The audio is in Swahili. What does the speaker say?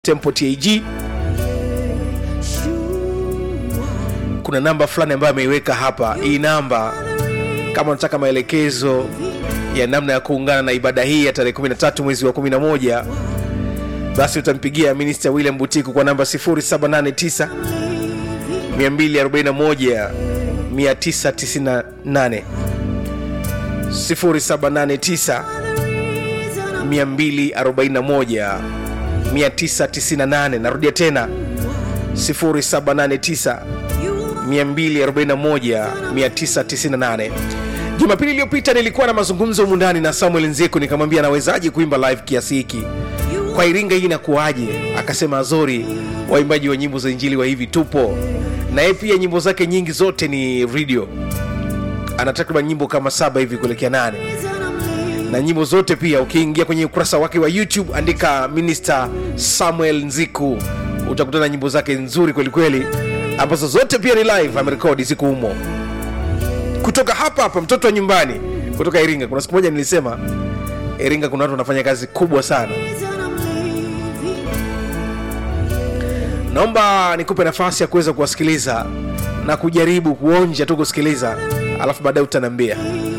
tempo tag kuna namba fulani ambayo ameiweka hapa hii namba kama unataka maelekezo ya namna ya kuungana na ibada hii ya tarehe 13 mwezi wa 11 basi utampigia minista william butiku kwa namba 789 241 998 0789 241 998 narudia tena 789 241 998 jumapili iliyopita nilikuwa na mazungumzo humu ndani na samuel nzeku nikamwambia anawezaje kuimba live kiasi hiki kwa iringa hii inakuwaje akasema azori waimbaji wa nyimbo za injili wa hivi tupo na yeye pia nyimbo zake nyingi zote ni radio ana takriban nyimbo kama saba hivi kuelekea nane na nyimbo zote pia ukiingia kwenye ukurasa wake wa youtube andika minister samuel nziku utakutana na nyimbo zake nzuri kwelikweli ambazo zote pia ni live amerekodi siku humo kutoka hapa hapa mtoto wa nyumbani kutoka iringa kuna siku moja nilisema iringa kuna watu wanafanya kazi kubwa sana naomba nikupe nafasi ya kuweza kuwasikiliza na kujaribu kuonja tu kusikiliza alafu baadaye utaniambia